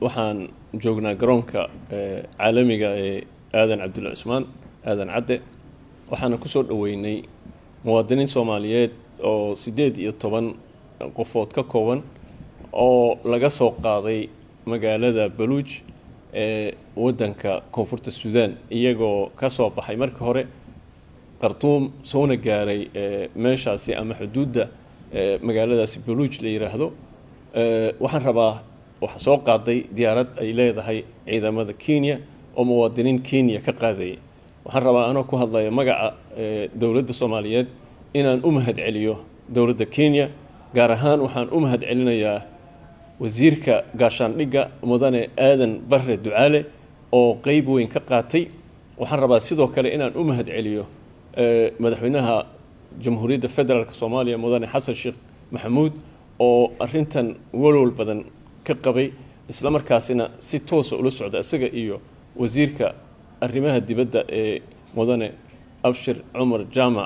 waxaan joognaa garoonka caalamiga ee aadan cabdulla cusmaan aadan cadde waxaana kusoo dhoweynay muwaadiniin soomaaliyeed oo siddeed iyo toban qofood ka kooban oo laga soo qaaday magaalada baluuj ee waddanka koonfurta suudaan iyagoo ka soo baxay markii hore khartuum soona gaaray meeshaasi ama xuduudda magaaladaasi baluuj la yiraahdo waxaan rabaa waxaa soo qaaday diyaarad ay leedahay ciidamada kenya oo muwaadiniin kenya ka qaadayay waxaan rabaa anoo ku hadlaya magaca dowladda soomaaliyeed inaan u mahad celiyo dowladda kenya gaar ahaan waxaan u mahad celinayaa wasiirka gaashaandhigga mudane aadan barre ducaale oo qeyb weyn ka qaatay waxaan rabaa sidoo kale inaan u mahad celiyo madaxweynaha jamhuuriyadda federaalk soomaaliya mudane xasan sheekh maxamuud oo arintan walwal badan ka qabay isla markaasina si toosa ula socda isaga iyo wasiirka arrimaha dibadda ee mudane abshir cumar jaamac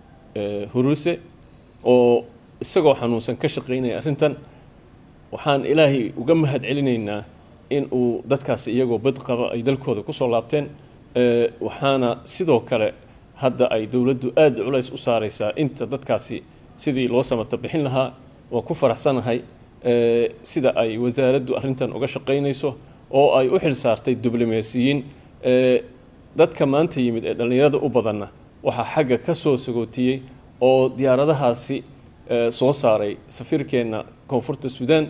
huruse oo isagoo xanuunsan ka shaqeynaya arrintan waxaan ilaahay uga mahad celinaynaa in uu dadkaasi iyagoo bad qaba ay dalkooda kusoo laabteen waxaana sidoo kale hadda ay dowladdu aada culays u saareysaa inta dadkaasi sidii loo samata bixin lahaa waan ku faraxsanahay sida ay wasaaraddu arrintan uga shaqeynayso oo ay u xil saartay diblomaasiyiin dadka maanta yimid ee dhallinyarada u badanna waxaa xagga ka soo sagootiyey oo diyaaradahaasi soo saaray safiirkeenna koonfurta suudaan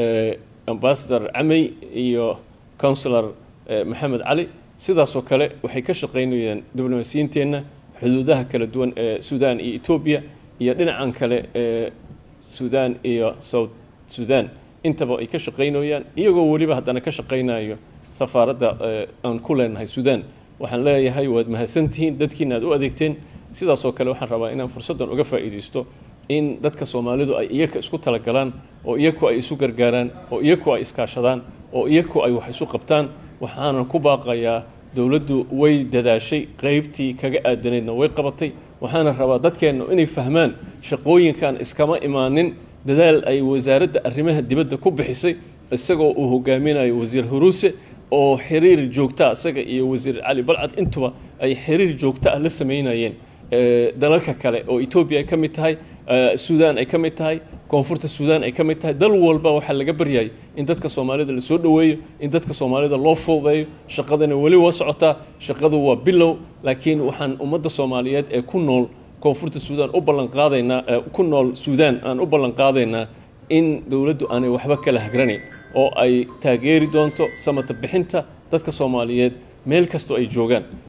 ambasador camey iyo counsilor maxamed cali sidaasoo kale waxay ka shaqeynayeen diblomaasiyiinteenna xuduudaha kala duwan ee suudaan iyo etoobiya iyo dhinacan kale ee suudaan iyo south suudaan intaba ay ka shaqeynayaan iyagoo weliba haddana ka shaqeynayo safaaradda aan ku leenahay suudaan waxaan leeyahay waad mahadsantihiin dadkiina aad u adeegteen sidaasoo kale waxaan rabaa inaan fursaddan uga faa'iidaysto in dadka soomaalidu ay iyaka isku talagalaan oo iyaku ay isu gargaaraan oo iyaku ay iskaashadaan oo iyaku ay wax isu qabtaan waxaanan ku baaqayaa dowladdu way dadaashay qeybtii kaga aadanaydna way qabatay waxaana rabaa dadkeenna inay fahmaan shaqooyinkan iskama imaanin dadaal ay wasaaradda arrimaha dibadda ku bixisay isagoo uu hogaaminayo wasiir huruuse oo xiriir joogta isaga iyo wasiir cali balcad intuba ay xiriir joogta ah la sameynayeen dalalka kale oo etoobiya ay ka mid tahay suudaan ay ka mid tahay koonfurta suudaan ay ka mid tahay dal walba waxaa laga baryayay in dadka soomaalida lasoo dhoweeyo in dadka soomaalida loo fududeeyo shaqadana weli waa socotaa shaqadu waa bilow laakiin waxaan ummadda soomaaliyeed ee ku nool koonfurta suudaan u ballanqaadaynaa ku nool suudaan aan u ballanqaadaynaa in dowladdu aanay waxba kala hagranayn oo ay taageeri doonto samata bixinta dadka soomaaliyeed meel kastoo ay joogaan